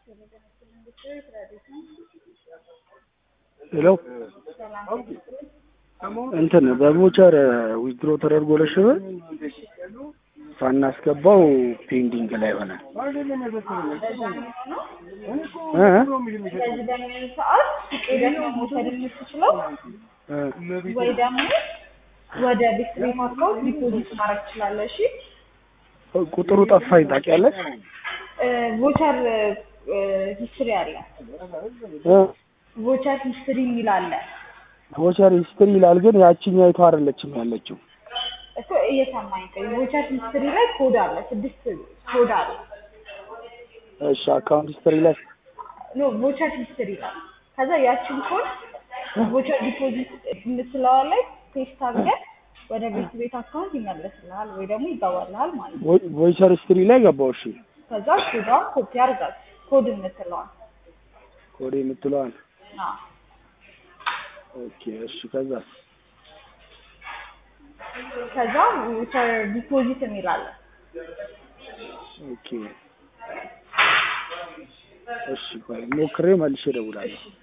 ሄሎ እንትን በቮቸር ዊዝድሮ ተደርጎ ለሽበ ሳናስገባው ፔንዲንግ ላይ ሆነ። በዚህ በሚሆን ሰዓት ሄደህ ነው መውሰድ የምትችለው ወይ ደግሞ ወደ ቤት ቤት አካውንት ዲፖዚት ማድረግ ትችላለህ። እሺ ቁጥሩ ጠፋኝ ታውቂያለሽ? ቮቸር ሂስትሪ አለ። ቮቸር ሂስትሪ የሚል አለ ቮቸር ሂስትሪ ይላል፣ ግን ያቺኛይቱ አይደለችም ያለችው። እኮ እየሰማኝ ቆይ። ቮቸር ሂስትሪ ላይ ኮድ አለ፣ ስድስት ኮድ አለ። እሺ አካውንት ሂስትሪ ላይ ኖ ቮቸር ሂስትሪ ላይ ከዛ ያችን ኮድ ቮቸር ዲፖዚት የምትለዋ ላይ ፔስት አድርገህ ወደ ቤት ቤት አካውንት ይመለስልሃል ወይ ደግሞ ይገባልሃል ማለት ነው። ቮቸር ሂስትሪ ላይ ገባው። እሺ ከዛ ኮዷን ኮፒ አድርጋት ኮድ የምትለዋል ኮድ የምትለዋል አዎ ኦኬ። እሺ ከዛ ከዛ ቮቸር ዲፖዚት የሚላለ ኦኬ። እሺ ቆይ ሞክሬ መልሼ እደውላለሁ።